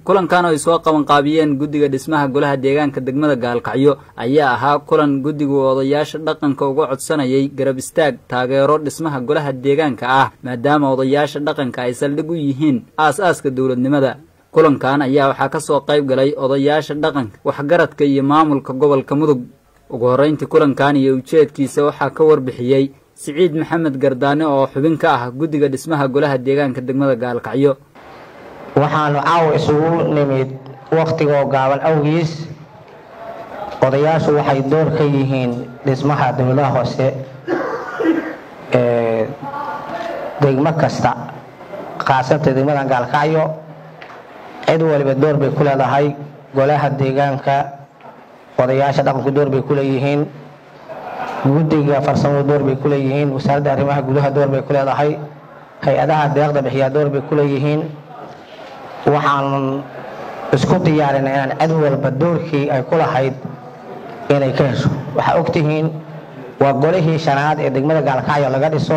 kulankan oo ay soo qabanqaabiyeen guddiga dhismaha golaha deegaanka degmada gaalkacyo ayaa ahaa kulan guddigu odayaasha dhaqanka uga codsanayay garab istaag taageero dhismaha golaha deegaanka ah maadaama odayaasha dhaqanka ay saldhig u yihiin aas-aaska dowladnimada kulankan ayaa waxaa ka soo qayb galay odayaasha dhaqanka waxgaradka iyo maamulka gobolka mudug ugu horrayntii kulankan iyo ujeedkiisa waxaa ka warbixiyey siciid maxamed gardaane oo xubin ka ah guddiga dhismaha golaha deegaanka degmada gaalkacyo waxaanu caawa isugu nimid wakhtigoo gaaban awgiis odayaashu waxay door ka yihiin dhismaha dowladaha hoose ee degmo kasta khaasata degmadan gaalkacyo cid waliba door bay ku leedahay golaha deegaanka odayaasha dhaqanku door bay ku leeyihiin guddiga farsamadu door bay ku leeyihiin wasaaradda arrimaha gudaha door bay ku leedahay hay-adaha deeqda bixiyaa door bay ku leeyihiin waxaan isku diyaarinay inaan cid walba doorkii ay ku lahayd inay ka hesho waxaa ogtihiin waa golihii shanaad ee degmada gaalkacyo laga dhiso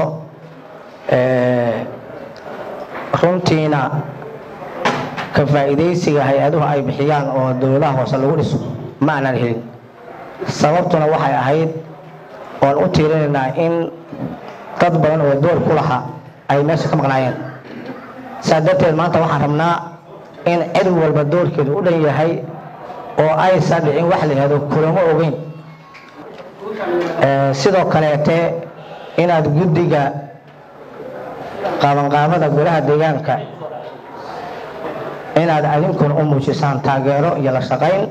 runtiina ka faa'iidaysiga hay-aduhu ay bixiyaan oo dowladaha hoose lagu dhiso ma aanan helin sababtuna waxay ahayd oan u tiirinaynaa in dad badan oo door ku lahaa ay meesha ka maqnaayeen saa darteed maanta waxaan rabnaa in cid walba doorkeedu u dhan yahay oo aysan dhicin wax la yihahdo kulamo ogeyn sidoo kaleete inaad guddiga qaabanqaabada golaha deegaanka inaad adinkuna u muujisaan taageero iyo la shaqayn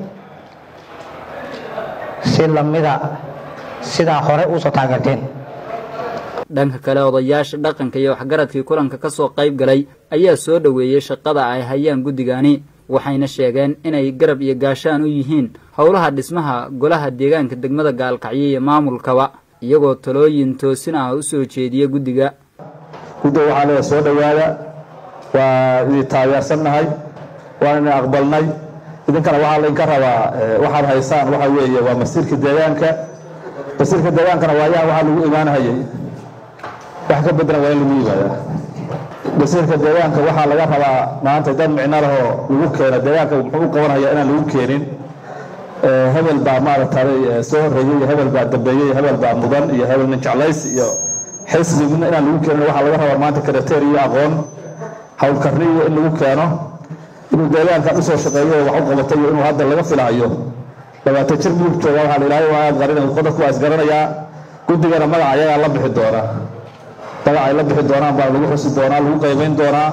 si lamida sidaa hore uusoo taageerteen dhanka kale odayaasha dhaqanka iyo waxgaradkii kulanka ka soo qayb galay ayaa soo dhoweeyey shaqada ay hayaan guddigani waxayna sheegeen inay garab iyo gaashaan u yihiin howlaha dhismaha golaha deegaanka degmada gaalkacyo iyo maamulkaba iyagoo talooyin toosin ah u soo jeediya guddiga guddiga waxaa leedahay soo dhowaada waa idin taageersannahay waan idin aqbalnay idinkana waxaa laydinka rabaa waxaad haysaan waxa weeye waa masiirka deegaanka masiirka deegaankana waayaha waxaa lagu imaanhayay wax ka beddelan waa in lagu yimaadaa masiirka deegaanka waxaa laga rabaa maanta dad micno lahoo lagu keeno deegaanka muxuu u qabanhayaa inaan lagu keenin hebel baa maaragtay soo horreeyey iyo hebel baa dambeeyey iyo hebel baa mudan iyo hebel nin jeclays iyo xisbi midna inaan lagu keenin waxaa laga rabaa maanta karateer iyo aqoon howlkarni iyo in lagu keeno inuu deegaankan usoo shaqeeyo wax u qabatay iyo inuu hadda laga filahayo labaatan jir mudug jooga waxaa la ilaahay waa qarin qodobku waa isgaranayaa guddigana magaca ayagaa la bixi doona magac ay la bixi doonaan baa lagu xusi doonaa lagu qaybayn doonaa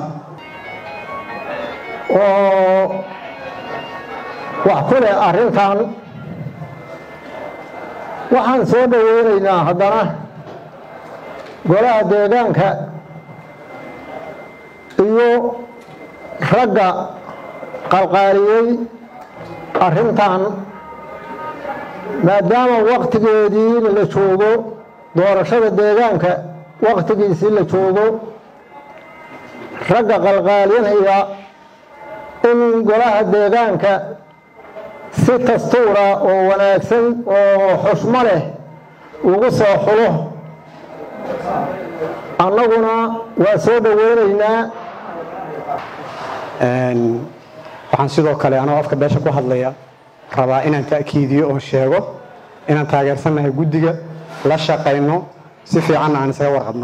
oo wax ku leh arrintan waxaan soo dhoweynaynaa haddana golaha deegaanka iyo ragga qalqaaliyey arrintan maadaama wakhtigeedii la joogo doorashada deegaanka wakhtigiisii la joogo ragga qalqaalinaya in golaha deegaanka si dastuura oo wanaagsan oo xushmo leh ugu soo xulo annaguna waa soo dhoweynaynaa waxaan sidoo kale anoo afka beesha ku hadlaya rabaa inaan ta'kiidiyo oo sheego inaan taageersannahay guddiga la shaqayno si fiicanna aan isaga warqabno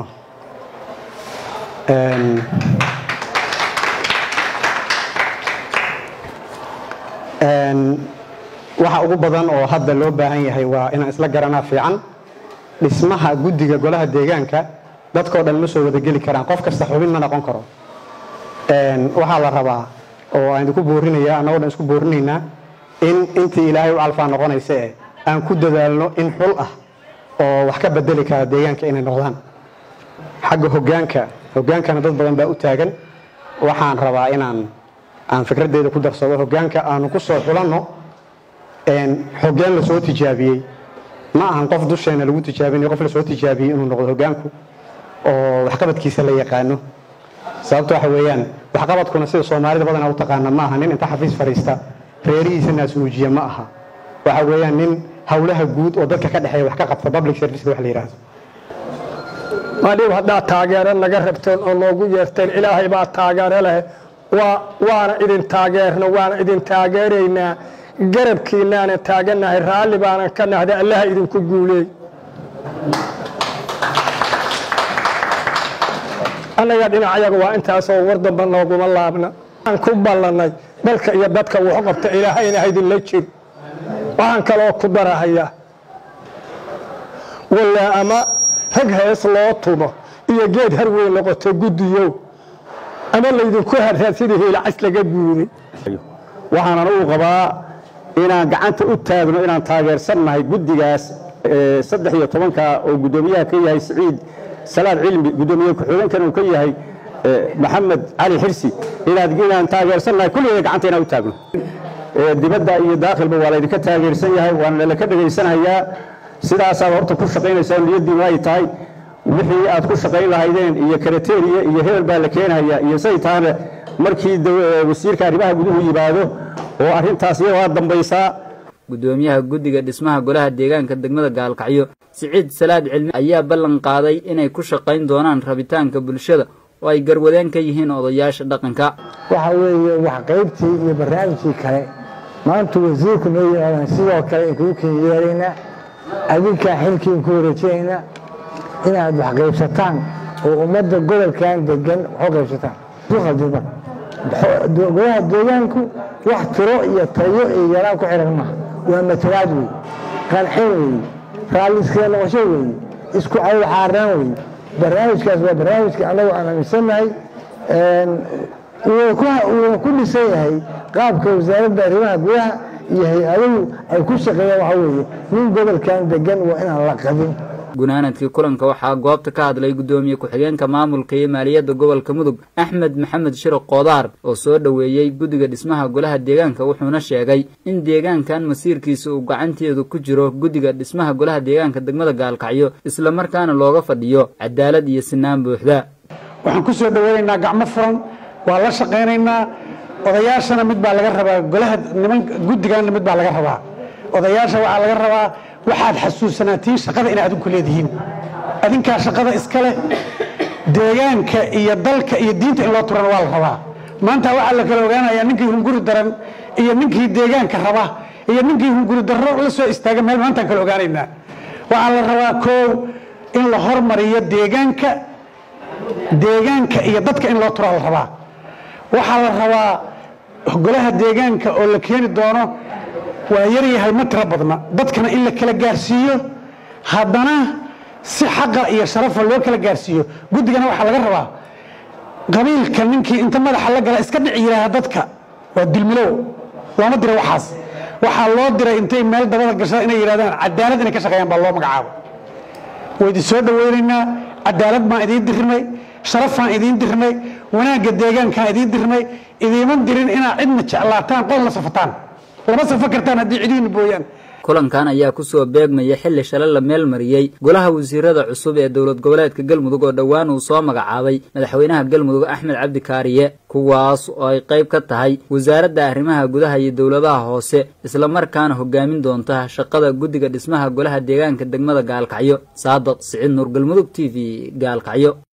waxa ugu badan oo hadda loo baahan yahay waa inaan isla garanaa fiican dhismaha guddiga golaha deegaanka dadkao dhan ma soo wadageli karaan qof kasta xubin ma noqon karo waxaa la rabaa oo aan idinku boorinaya annagoo dhan isku boorinaynaa in intii ilaahay u calfaa noqonaysa eh aan ku dadaalno in xul ah oo wax ka bedeli kara deegaanka inay noqdaan xagga hogaanka hogaankana dad badan baa u taagan waxaan rabaa inaan aan fikraddeeda ku darsado hogaanka aanu ku soo xulanno hogaan lasoo tijaabiyey ma ahan qof dusheena lagu tijaabinayo qof lasoo tijaabiyey inuu noqdo hogaanku oo waxqabadkiisa la yaqaano sababto waxa weeyaan waxqabadkuna sida soomaalida badanaa u taqaana ma aha nin inta xafiis fadhiista reerihiisa naasnuujiya ma aha waxa weeyaan nin howlaha guud oo dadka ka dhexeeya wax ka qabta public serviceka wax la yidhaahdo madhiib haddaad taageero naga rabteen oo noogu yeerteen ilaahay baa taageero leh waa waana idin taageerno waana idin taageeraynaa garabkiinaana taagannahay raalli baanan ka nahday allaha idinku guuleey annaga dhinacayaga waa intaasoo war damba nooguma laabna waxaan ku ballannay dalka iyo dadka wuxu qabta ilaahayna haydinla jir waxaan kaloo ku darahayaa wallaa ama rag hees loo tumo iyo geed har weyn noqoto guddiyow ama laydinku harraa sidii hiilacas laga guuray waxaanan uu qabaa inaan gacanta u taagno inaan taageersannahay guddigaas saddex iyo tobanka oo guddoomiyaha ka yahay siciid salaad cilmi guddoomiye ku-xigeenkan uu ka yahay maxamed cali xirsi inaan taageersannahay kulligeeda gacanta inaan u taagno dibadda iyo daakhilba waa laydinka taageersan yahay waana laka dhegaysanayaa sidaasaad horta ku shaqaynaysaa niyaddiinu ay tahay wixii aad ku shaqayn lahaydeen iyo karateriya iyo hebel baa la keenaya iyo say tahana markii wasiirka arrimaha guduhu yimaado oo arrintaas iyadaa dambaysaa guddoomiyaha guddiga dhismaha golaha deegaanka degmada gaalkacyo siciid salaad cilmi ayaa ballan qaaday inay ku shaqayn doonaan rabitaanka bulshada oo ay garwadeen ka yihiin odayaasha dhaqanka waxa weeye wax qaybtii iyo barnaamijkii kale maanta wasiirku noo yimaadaan sidoo kale inkugu ken yeelaynaa adinkaa xilkiin ku wareejinaynaa inaad wax qaybsataan oo ummadda gobolkan degan waxu qaybsataan uqaldima golaha deegaanku wax tiro iyo tayo iyo yaraan ku xihan maaha waa matalaad wey qancin weeye raalliskee noqosho weeye isku cawl xaarnaan weeye barnaamijkaas waa barnaamijka annagu aan aaminsannahay wuuna ku dhisan yahay qaabka wasaaradda arrimaha gudaha iyo hay-aduhu ay ku shaqeeyaan waxa weeye nin gobolkan degan waa inaan la qabin gunaanadkii kulanka waxaa goobta ka hadlay guddoomiye ku-xigeenka maamulka iyo maaliyadda gobolka mudug axmed maxamed shiro koodaar oo soo dhoweeyey guddiga dhismaha golaha deegaanka wuxuuna sheegay in deegaankan masiirkiisa uu gacanteedu ku jiro guddiga dhismaha golaha deegaanka degmada gaalkacyo islamarkaana looga fadhiyo cadaalad iyo sinaan buuxda waxaan ku soo dhoweynaynaa gacmo furan waa la shaqaynaynaa odayaashana mid baa laga rabaa golaha niman guddigaanna mid baa laga rabaa odayaasha waxaa laga rabaa waxaad xasuusanaatiin shaqada inay adinku leedihiin adinkaa shaqada iska leh deegaanka iyo dalka iyo diinta in loo turana waa la rabaa maanta waxaa la kala ogaanayaa ninkii hunguri daran iyo ninkii deegaanka raba iyo ninkii hunguri darro la soo istaaga meel maantaan kala ogaanaynaa waxaa la rabaa koow in la hormariyo deegaanka deegaanka iyo dadka in loo turaa la rabaa waxaa la rabaa golaha deegaanka oo la keeni doono waa yaryahay ma tiro badna dadkana in la kala gaarsiiyo haddana si xaqa iyo sharafa loo kala gaarsiiyo guddigana waxaa laga rabaa qabiilka ninkii inta madaxa la gala iska dhici yidhaaha dadka waa dulmilow looma dira waxaas waxaa loo diray intay meel dabada gashada inay yidhahdaan cadaalad inay ka shaqeeyaan baa loo magacaabo waa idin soo dhoweynaynaa cadaalad baan idiin dirnay sharafaan idiin dirnay wanaagga deegaankaan idiin dirnay idiiman dirin inaad cidna jeclaataan qol la safataan lama safo kartaan haddii cidiina booyaan kulankan ayaa ku soo beegmaya xilli shalay la meel mariyey golaha wasiirada cusub ee dowlad goboleedka galmudug oo dhowaan uu soo magacaabay madaxweynaha galmudug axmed cabdi kaariye kuwaas oo ay qayb ka tahay wasaaradda arrimaha gudaha iyo dowladaha hoose islamarkaana hogaamin doonta shaqada guddiga dhismaha golaha deegaanka degmada gaalkacyo saadaq siciid nuur galmudug t v gaalkacyo